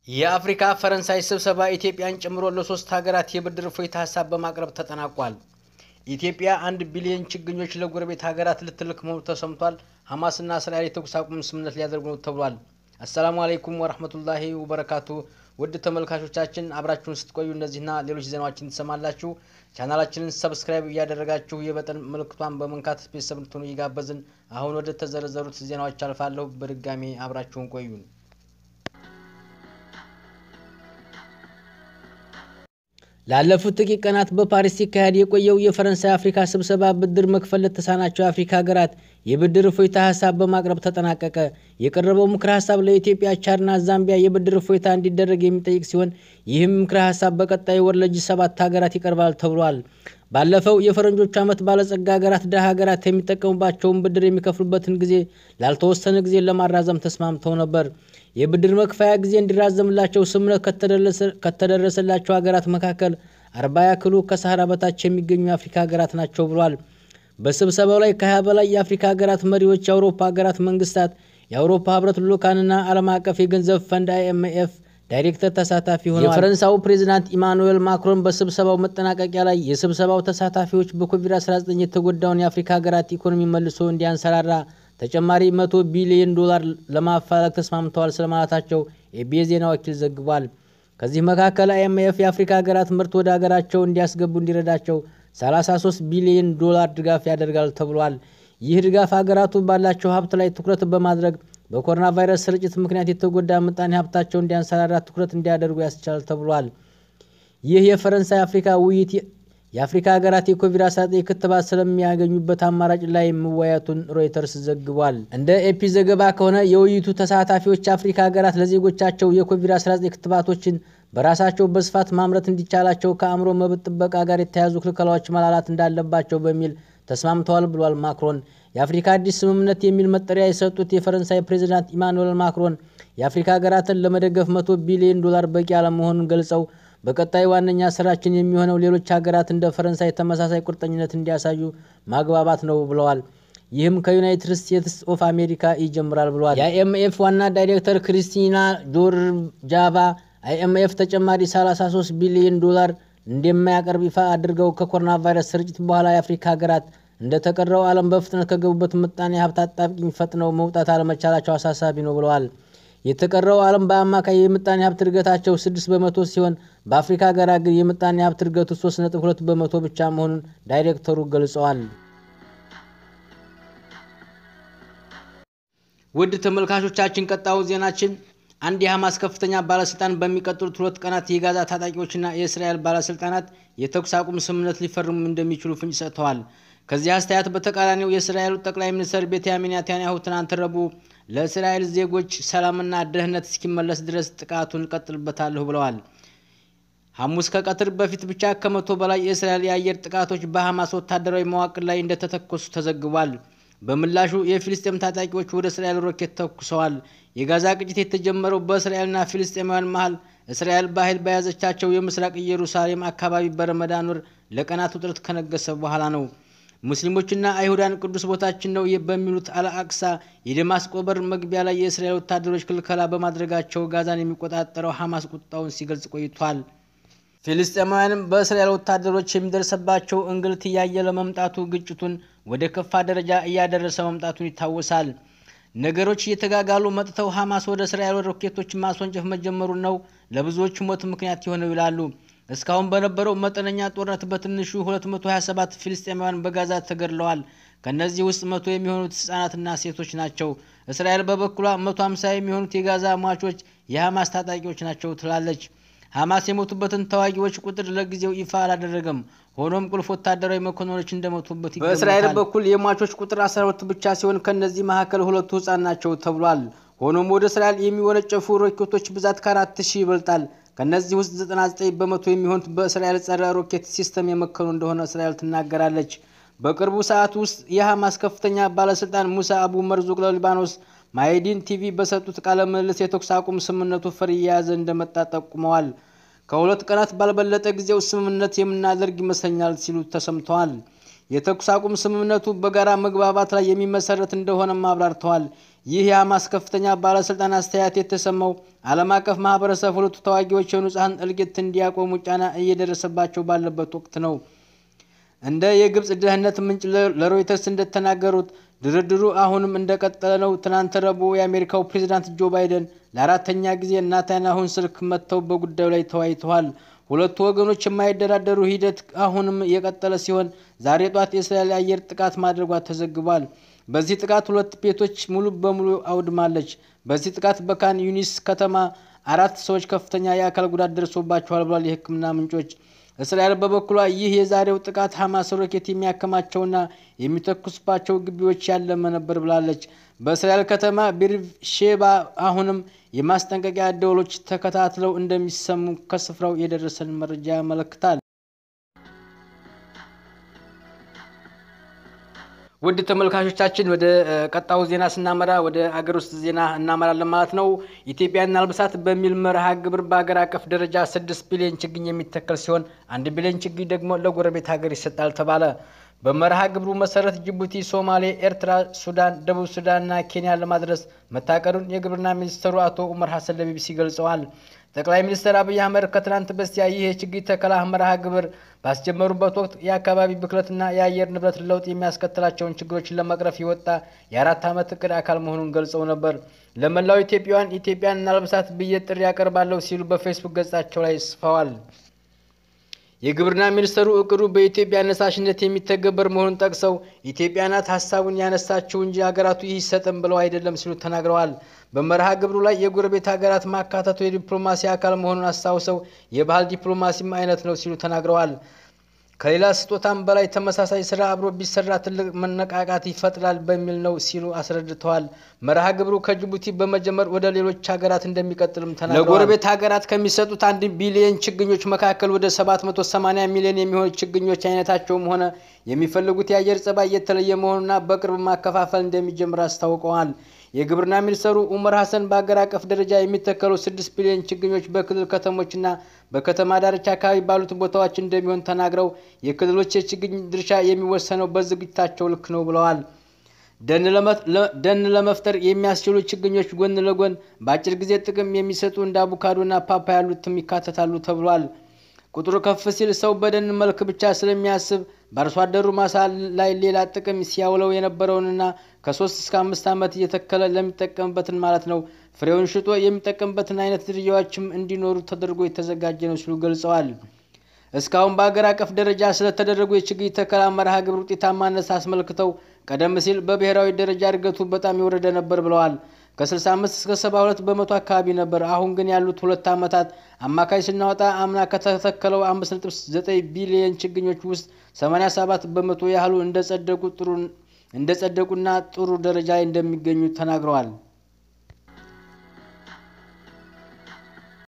የአፍሪካ ፈረንሳይ ስብሰባ ኢትዮጵያን ጨምሮ ለሶስት ሀገራት የብድር እፎይታ ሀሳብ በማቅረብ ተጠናቋል። ኢትዮጵያ አንድ ቢሊዮን ችግኞች ለጎረቤት ሀገራት ልትልክ መሆኑ ተሰምቷል። ሐማስና እስራኤል የተኩስ አቁም ስምምነት ሊያደርጉ ነው ተብሏል። አሰላሙ አለይኩም ወረህመቱላሂ ወበረካቱ። ውድ ተመልካቾቻችን አብራችሁን ስትቆዩ እነዚህና ሌሎች ዜናዎችን ትሰማላችሁ። ቻናላችንን ሰብስክራይብ እያደረጋችሁ የበጠን ምልክቷን በመንካት ቤተሰብ እንድትሆኑ እየጋበዝን አሁን ወደ ተዘረዘሩት ዜናዎች አልፋለሁ። በድጋሚ አብራችሁን ቆዩን። ላለፉት ጥቂት ቀናት በፓሪስ ሲካሄድ የቆየው የፈረንሳይ አፍሪካ ስብሰባ ብድር መክፈል ለተሳናቸው የአፍሪካ ሀገራት የብድር እፎይታ ሀሳብ በማቅረብ ተጠናቀቀ። የቀረበው ምክረ ሀሳብ ለኢትዮጵያ፣ ቻድና ዛምቢያ የብድር እፎይታ እንዲደረግ የሚጠይቅ ሲሆን ይህም ምክረ ሀሳብ በቀጣይ ወር ለጂ ሰባት ሀገራት ይቀርባል ተብሏል። ባለፈው የፈረንጆቹ ዓመት ባለጸጋ ሀገራት ድሃ ሀገራት የሚጠቀሙባቸውን ብድር የሚከፍሉበትን ጊዜ ላልተወሰነ ጊዜ ለማራዘም ተስማምተው ነበር። የብድር መክፈያ ጊዜ እንዲራዘምላቸው ስምምነት ከተደረሰላቸው ሀገራት መካከል አርባ ያክሉ ከሰሃራ በታች የሚገኙ የአፍሪካ ሀገራት ናቸው ብሏል። በስብሰባው ላይ ከሀያ በላይ የአፍሪካ ሀገራት መሪዎች፣ የአውሮፓ ሀገራት መንግስታት፣ የአውሮፓ ህብረት ልኡካንና ዓለም አቀፍ የገንዘብ ፈንድ አይኤምኤፍ ዳይሬክተር ተሳታፊ ሆነዋል። የፈረንሳዩ ፕሬዚዳንት ኢማኑኤል ማክሮን በስብሰባው መጠናቀቂያ ላይ የስብሰባው ተሳታፊዎች በኮቪድ-19 የተጎዳውን የአፍሪካ ሀገራት ኢኮኖሚ መልሶ እንዲያንሰራራ ተጨማሪ መቶ ቢሊዮን ዶላር ለማፈላለግ ተስማምተዋል ስለማለታቸው የኢቢኤስ ዜና ወኪል ዘግቧል። ከዚህ መካከል አይኤምኤፍ የአፍሪካ ሀገራት ምርት ወደ ሀገራቸው እንዲያስገቡ እንዲረዳቸው 33 ቢሊዮን ዶላር ድጋፍ ያደርጋል ተብሏል። ይህ ድጋፍ ሀገራቱ ባላቸው ሀብት ላይ ትኩረት በማድረግ በኮሮና ቫይረስ ስርጭት ምክንያት የተጎዳ ምጣኔ ሀብታቸው እንዲያንሰራራ ትኩረት እንዲያደርጉ ያስችላል ተብሏል። ይህ የፈረንሳይ አፍሪካ ውይይት የአፍሪካ ሀገራት የኮቪድ-19 ክትባት ስለሚያገኙበት አማራጭ ላይ መወያየቱን ሮይተርስ ዘግቧል። እንደ ኤፒ ዘገባ ከሆነ የውይይቱ ተሳታፊዎች የአፍሪካ ሀገራት ለዜጎቻቸው የኮቪድ-19 ክትባቶችን በራሳቸው በስፋት ማምረት እንዲቻላቸው ከአእምሮ መብት ጥበቃ ጋር የተያያዙ ክልከላዎች መላላት እንዳለባቸው በሚል ተስማምተዋል ብሏል ማክሮን። የአፍሪካ አዲስ ስምምነት የሚል መጠሪያ የሰጡት የፈረንሳይ ፕሬዚዳንት ኢማኑኤል ማክሮን የአፍሪካ ሀገራትን ለመደገፍ መቶ ቢሊዮን ዶላር በቂ አለመሆኑን ገልጸው በቀጣይ ዋነኛ ስራችን የሚሆነው ሌሎች ሀገራት እንደ ፈረንሳይ ተመሳሳይ ቁርጠኝነት እንዲያሳዩ ማግባባት ነው ብለዋል። ይህም ከዩናይትድ ስቴትስ ኦፍ አሜሪካ ይጀምራል ብለዋል። የአይኤምኤፍ ዋና ዳይሬክተር ክሪስቲና ጆርጃቫ አይኤምኤፍ ተጨማሪ 33 ቢሊዮን ዶላር እንደማያቀርብ ይፋ አድርገው ከኮሮና ቫይረስ ስርጭት በኋላ የአፍሪካ ሀገራት እንደተቀረው ዓለም በፍጥነት ከገቡበት ምጣኔ ሀብት አጣብቂኝ ፈጥነው መውጣት አለመቻላቸው አሳሳቢ ነው ብለዋል። የተቀረው ዓለም በአማካይ የምጣኔ ሀብት እድገታቸው ስድስት በመቶ ሲሆን በአፍሪካ ሀገራት ግን የምጣኔ ሀብት እድገቱ ሶስት ነጥብ ሁለት በመቶ ብቻ መሆኑን ዳይሬክተሩ ገልጸዋል። ውድ ተመልካቾቻችን ቀጣዩ ዜናችን አንድ የሐማስ ከፍተኛ ባለስልጣን በሚቀጥሉት ሁለት ቀናት የጋዛ ታጣቂዎችና የእስራኤል ባለስልጣናት የተኩስ አቁም ስምምነት ሊፈርሙ እንደሚችሉ ፍንጭ ሰጥተዋል። ከዚህ አስተያየት በተቃራኒው የእስራኤሉ ጠቅላይ ሚኒስትር ቤንያሚን ኔታንያሁ ትናንት ረቡዕ ለእስራኤል ዜጎች ሰላምና ደህንነት እስኪመለስ ድረስ ጥቃቱን ቀጥልበታለሁ ብለዋል። ሐሙስ ከቀትር በፊት ብቻ ከመቶ በላይ የእስራኤል የአየር ጥቃቶች በሐማስ ወታደራዊ መዋቅር ላይ እንደተተኮሱ ተዘግቧል። በምላሹ የፊልስጤም ታጣቂዎች ወደ እስራኤል ሮኬት ተኩሰዋል። የጋዛ ግጭት የተጀመረው በእስራኤልና ፊልስጤማውያን መሀል እስራኤል በኃይል በያዘቻቸው የምስራቅ ኢየሩሳሌም አካባቢ በረመዳን ወር ለቀናት ውጥረት ከነገሰ በኋላ ነው። ሙስሊሞችና አይሁዳን ቅዱስ ቦታችን ነው በሚሉት አልአቅሳ የደማስቆ በር መግቢያ ላይ የእስራኤል ወታደሮች ክልከላ በማድረጋቸው ጋዛን የሚቆጣጠረው ሐማስ ቁጣውን ሲገልጽ ቆይቷል። ፊልስጤማውያንም በእስራኤል ወታደሮች የሚደርሰባቸው እንግልት እያየለ መምጣቱ ግጭቱን ወደ ከፋ ደረጃ እያደረሰ መምጣቱን ይታወሳል። ነገሮች እየተጋጋሉ መጥተው ሐማስ ወደ እስራኤል ሮኬቶች ማስወንጨፍ መጀመሩን ነው ለብዙዎች ሞት ምክንያት የሆነው ይላሉ። እስካሁን በነበረው መጠነኛ ጦርነት በትንሹ 227 ፊልስጤማውያን በጋዛ ተገድለዋል። ከእነዚህ ውስጥ መቶ የሚሆኑት ህጻናትና ሴቶች ናቸው። እስራኤል በበኩሏ 150 የሚሆኑት የጋዛ ሟቾች የሐማስ ታጣቂዎች ናቸው ትላለች። ሐማስ የሞቱበትን ተዋጊዎች ቁጥር ለጊዜው ይፋ አላደረገም። ሆኖም ቁልፍ ወታደራዊ መኮንኖች እንደሞቱበት ይገመታል። በእስራኤል በኩል የሟቾች ቁጥር 12 ብቻ ሲሆን ከእነዚህ መካከል ሁለቱ ህጻን ናቸው ተብሏል። ሆኖም ወደ እስራኤል የሚወነጨፉ ሮኬቶች ብዛት ከአራት ሺህ ይበልጣል። ከእነዚህ ውስጥ 99 በመቶ የሚሆኑት በእስራኤል ጸረ ሮኬት ሲስተም የመከኑ እንደሆነ እስራኤል ትናገራለች። በቅርቡ ሰዓት ውስጥ የሐማስ ከፍተኛ ባለስልጣን ሙሳ አቡ መርዙቅ ለሊባኖስ ማይዲን ቲቪ በሰጡት ቃለ ምልልስ የተኩስ አቁም ስምምነቱ ፍሬ እየያዘ እንደመጣ ጠቁመዋል። ከሁለት ቀናት ባልበለጠ ጊዜው ስምምነት የምናደርግ ይመስለኛል ሲሉ ተሰምተዋል። የተኩስ አቁም ስምምነቱ በጋራ መግባባት ላይ የሚመሰረት እንደሆነም አብራርተዋል። ይህ የሐማስ ከፍተኛ ባለስልጣን አስተያየት የተሰማው ዓለም አቀፍ ማህበረሰብ ሁለቱ ተዋጊዎች የንጹሐን እልቂት እንዲያቆሙ ጫና እየደረሰባቸው ባለበት ወቅት ነው። እንደ የግብፅ ደህንነት ምንጭ ለሮይተርስ እንደተናገሩት ድርድሩ አሁንም እንደቀጠለ ነው። ትናንት ረቡዕ የአሜሪካው ፕሬዚዳንት ጆ ባይደን ለአራተኛ ጊዜ ናታንያሁን ስልክ መጥተው በጉዳዩ ላይ ተወያይተዋል። ሁለቱ ወገኖች የማይደራደሩ ሂደት አሁንም የቀጠለ ሲሆን ዛሬ ጧት የእስራኤል የአየር ጥቃት ማድረጓ ተዘግቧል። በዚህ ጥቃት ሁለት ቤቶች ሙሉ በሙሉ አውድማለች። በዚህ ጥቃት በካን ዩኒስ ከተማ አራት ሰዎች ከፍተኛ የአካል ጉዳት ደርሶባቸዋል ብሏል የሕክምና ምንጮች። እስራኤል በበኩሏ ይህ የዛሬው ጥቃት ሐማስ ሮኬት የሚያከማቸውና የሚተኩስባቸው ግቢዎች ያለመ ነበር ብላለች። በእስራኤል ከተማ ቤርሼባ አሁንም የማስጠንቀቂያ ደወሎች ተከታትለው እንደሚሰሙ ከስፍራው የደረሰን መረጃ ያመለክታል። ውድ ተመልካቾቻችን ወደ ቀጣዩ ዜና ስናመራ ወደ አገር ውስጥ ዜና እናመራለን ማለት ነው። ኢትዮጵያና አልብሳት በሚል መርሃ ግብር በሀገር አቀፍ ደረጃ ስድስት ቢሊዮን ችግኝ የሚተከል ሲሆን አንድ ቢሊዮን ችግኝ ደግሞ ለጎረቤት ሀገር ይሰጣል ተባለ። በመርሃ ግብሩ መሰረት ጅቡቲ፣ ሶማሌ፣ ኤርትራ፣ ሱዳን፣ ደቡብ ሱዳንና ኬንያ ለማድረስ መታቀዱን የግብርና ሚኒስትሩ አቶ ኡመር ሀሰን ለቢቢሲ ገልጸዋል። ጠቅላይ ሚኒስትር አብይ አህመድ ከትናንት በስቲያ ይህ የችግኝ ተከላ መርሃ ግብር ባስጀመሩበት ወቅት የአካባቢ ብክለትና የአየር ንብረት ለውጥ የሚያስከትላቸውን ችግሮችን ለመቅረፍ የወጣ የአራት ዓመት እቅድ አካል መሆኑን ገልጸው ነበር። ለመላው ኢትዮጵያውያን ኢትዮጵያን እናልብሳት ብዬ ጥሪ ያቀርባለሁ ሲሉ በፌስቡክ ገጻቸው ላይ ጽፈዋል። የግብርና ሚኒስትሩ እቅዱ በኢትዮጵያ አነሳሽነት የሚተገበር መሆኑን ጠቅሰው ኢትዮጵያ ናት ሀሳቡን ያነሳችው እንጂ ሀገራቱ ይህ ይሰጥም ብለው አይደለም ሲሉ ተናግረዋል። በመርሃ ግብሩ ላይ የጎረቤት ሀገራት ማካተቱ የዲፕሎማሲ አካል መሆኑን አስታውሰው የባህል ዲፕሎማሲም አይነት ነው ሲሉ ተናግረዋል። ከሌላ ስጦታም በላይ ተመሳሳይ ስራ አብሮ ቢሰራ ትልቅ መነቃቃት ይፈጥራል በሚል ነው ሲሉ አስረድተዋል። መርሃ ግብሩ ከጅቡቲ በመጀመር ወደ ሌሎች ሀገራት እንደሚቀጥልም ተናግረዋል። ለጎረቤት ሀገራት ከሚሰጡት አንድ ቢሊዮን ችግኞች መካከል ወደ 780 ሚሊዮን የሚሆኑ ችግኞች አይነታቸውም ሆነ የሚፈልጉት የአየር ጸባይ የተለየ መሆኑና በቅርብ ማከፋፈል እንደሚጀምር አስታውቀዋል። የግብርና ሚኒስትሩ ኡመር ሀሰን በሀገር አቀፍ ደረጃ የሚተከሉ ስድስት ቢሊዮን ችግኞች በክልል ከተሞችና በከተማ ዳርቻ አካባቢ ባሉት ቦታዎች እንደሚሆን ተናግረው የክልሎች የችግኝ ድርሻ የሚወሰነው በዝግጅታቸው ልክ ነው ብለዋል። ደን ለመፍጠር የሚያስችሉ ችግኞች ጎን ለጎን በአጭር ጊዜ ጥቅም የሚሰጡ እንደ አቮካዶና ፓፓ ያሉትም ይካተታሉ ተብሏል። ቁጥሩ ከፍ ሲል ሰው በደን መልክ ብቻ ስለሚያስብ በአርሶ አደሩ ማሳ ላይ ሌላ ጥቅም ሲያውለው የነበረውንና ከሶስት እስከ አምስት ዓመት እየተከለ ለሚጠቀምበትን ማለት ነው ፍሬውን ሽጦ የሚጠቀምበትን አይነት ዝርያዎችም እንዲኖሩ ተደርጎ የተዘጋጀ ነው ሲሉ ገልጸዋል። እስካሁን በሀገር አቀፍ ደረጃ ስለተደረጉ የችግኝ ተከላ መርሃ ግብር ውጤታማነት አስመልክተው ቀደም ሲል በብሔራዊ ደረጃ እድገቱ በጣም የወረደ ነበር ብለዋል። ከ65 እስከ 72 በመቶ አካባቢ ነበር። አሁን ግን ያሉት ሁለት ዓመታት አማካይ ስናወጣ አምና ከተተከለው 5.9 ቢሊየን ችግኞች ውስጥ 87 በመቶ ያህሉ እንደጸደቁ ጥሩ እንደጸደቁና ጥሩ ደረጃ ላይ እንደሚገኙ ተናግረዋል።